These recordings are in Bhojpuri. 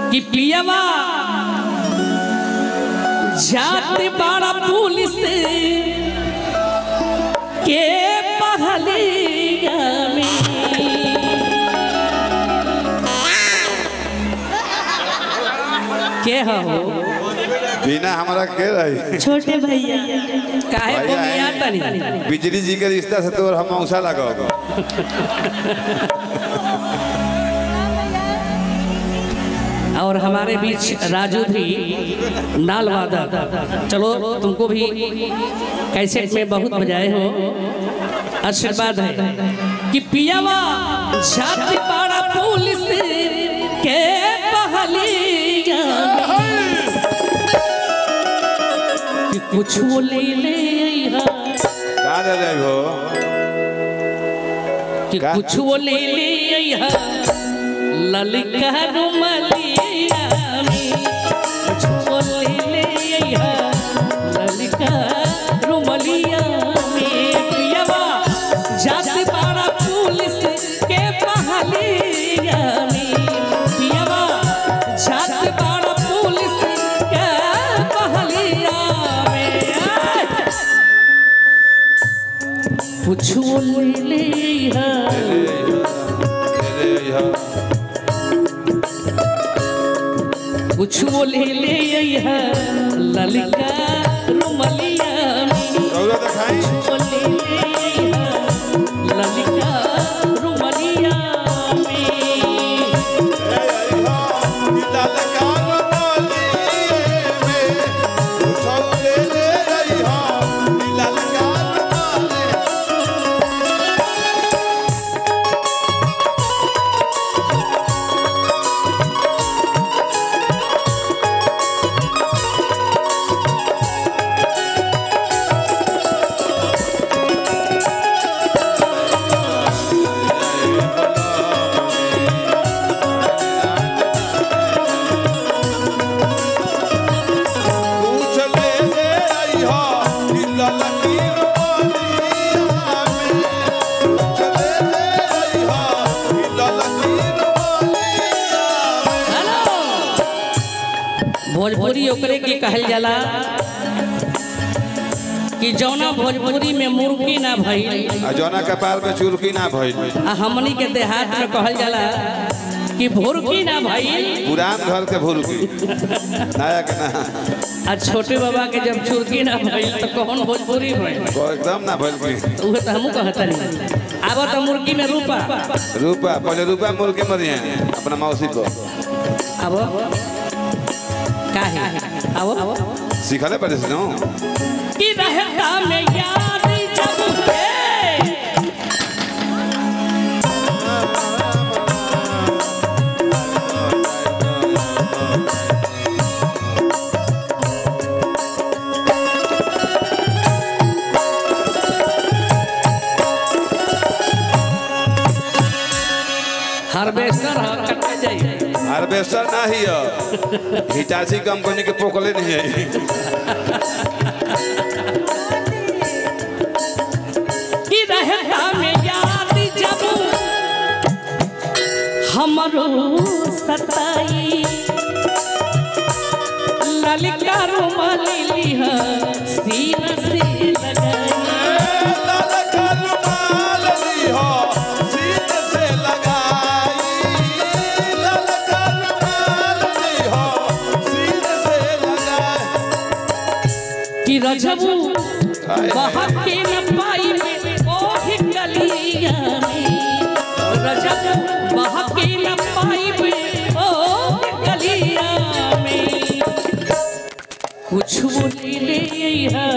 कि पियवा जाति बड़ा पुलिस के पहलिया में के हो बिना हमारा के रही छोटे भैया काहे भैया बोमिया है। तनी बिजली जी के रिश्ता से तो हम मौसा लगाओगे और हमारे बीच राजू भी नाल वादक चलो तुमको भी कैसेट में बहुत बजाए हो आशीर्वाद है कि पियावा छाती पाड़ा पुलिस के पहलिया में कि कुछ वो ले ले अइहा, कहाँ ले रहे हो कि का? कुछ वो ले ले अइहा, ललका रुमलिया में कुछ वो ले ले अइहा, ललका रुमलिया में पियवा जात बाड़ा पुलिस के पहलिया में पियवा जात बाड़ा पुलिस के पहलिया में आय! कुछ वो ले ले अइहा, ले ले यहाँ कुछ वो ले ले अइहा, ललका रुमलिया में गौरव दिखाई वो ले ले अइहा, ललका रुमलिया में हेलो भोजपुरी ओकरे के कहल जाला कि जौना भोजपुरी में मुर्गी ना भइल जौना कपार में चुरकी ना भइल आ हमनी के देहात में कहल जाला कि भुरकी ना भइल पुरान घर के भूलकी नया के ना आ छोटे बाबा के जब चुरकी ना भइल तो कौन भोजपुरी भइल वो एकदम ना भइल की उहे तो हमहू कहतनी आब तो मुर्गी में रूपा रूपा पहले रूपा मुर्गी मरिए अपना मौसी को अब काहे अब सिखले पड़े से नो कि रहता में याद जब है हार्वेस्टर ह कटा जाई हार्वेस्टर ना ही है हिटाची कंपनी के पोकले नहीं है कि रहता में याद जब हमरो सताई ललिका रुमाली लिहा सीना से लगाई कि रजबू बहक के न पाई में ओही गलिया में रजबू बहक के न पाई में ओही गलिया में कुछ वो ले ले अइहा,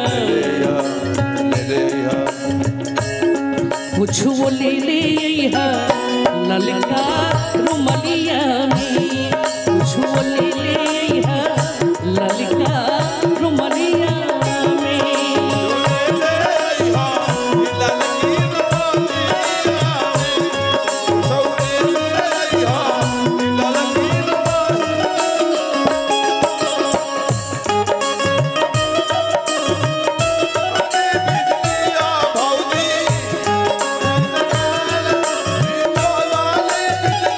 कुछ वो ले ले अइहा, ललका रुमलिया में कुछ वो ले ले अइहा, ललका रुमलिया में भौजी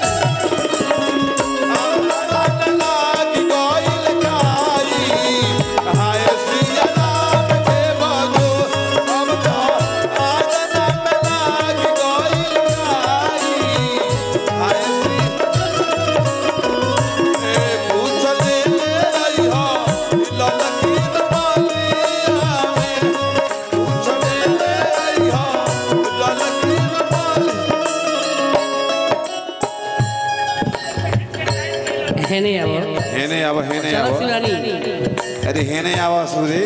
हेने आओ हेने आवा हेने चलो आवा शिवरानी अरे हेने आवा सूरी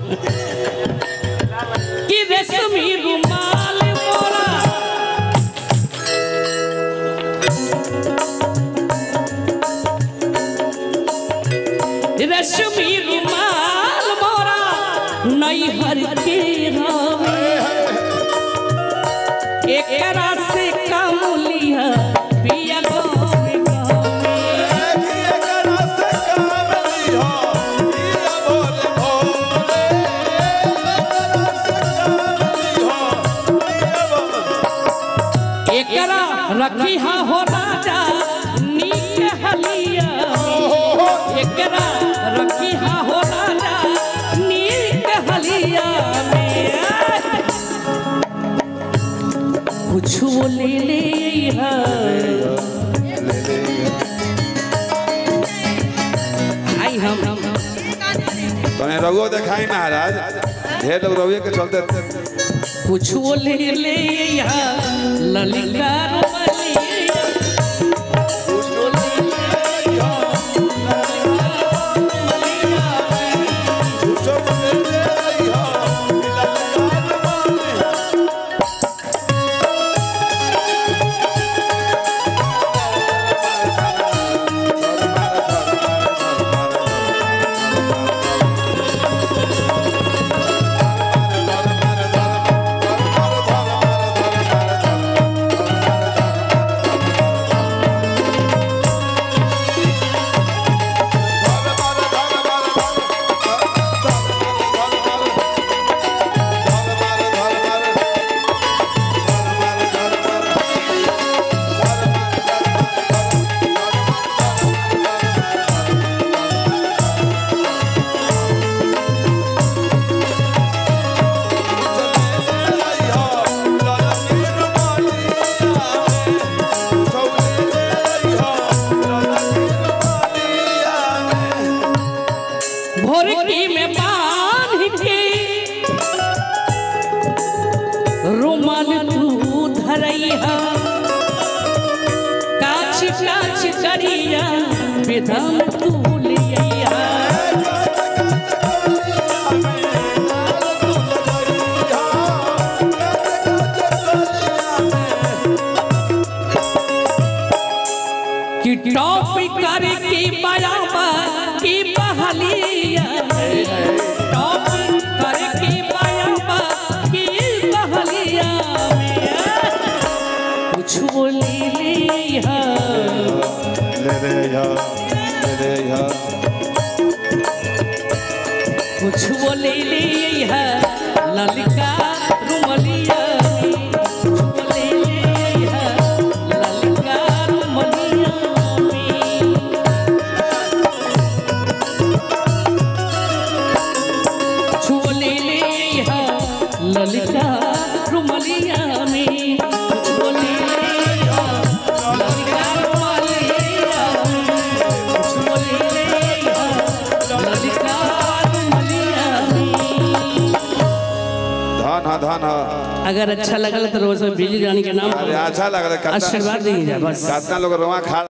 कि रेशमी रुमाल मोरा रेशमी रुमाल मोरा नैहर के हवे एकरा से कम लिहा पिया गोरे गोरे एकरा रखी हा हो राजा नीक हलिया एकरा रखी हा हो राजा नीक हलिया में कुछ वो ले ले हा आई हम तने रघुओ देखाई महाराज ढेर लोग रघुए के चलते कुछ वो ले ले हा ललिका रुमलिया कुछ वो ले ले भोरकी में बांध के रुमाल तू धरैया काछ काछ करिया विधान तू लिया कि टॉप करे की बयाबा की बहलिया टॉप करे की बयाबा की बहलिया कुछ बोली लिया कुछ बोली लिया ललिका रुमलिया कुछ बोली लिया ललिका रुमलिया में। छोले ले हा ललिता रुमलिया में छोले ले हा ललिता रुमलिया में छोले ले हा ललिता रुमलिया में धन हा धन हा अगर अच्छा लगल तो रोज में बिजली रानी के नाम अरे अच्छा लग रहा है आशीर्वाद दीजिए बस कितना लोग रोआ खा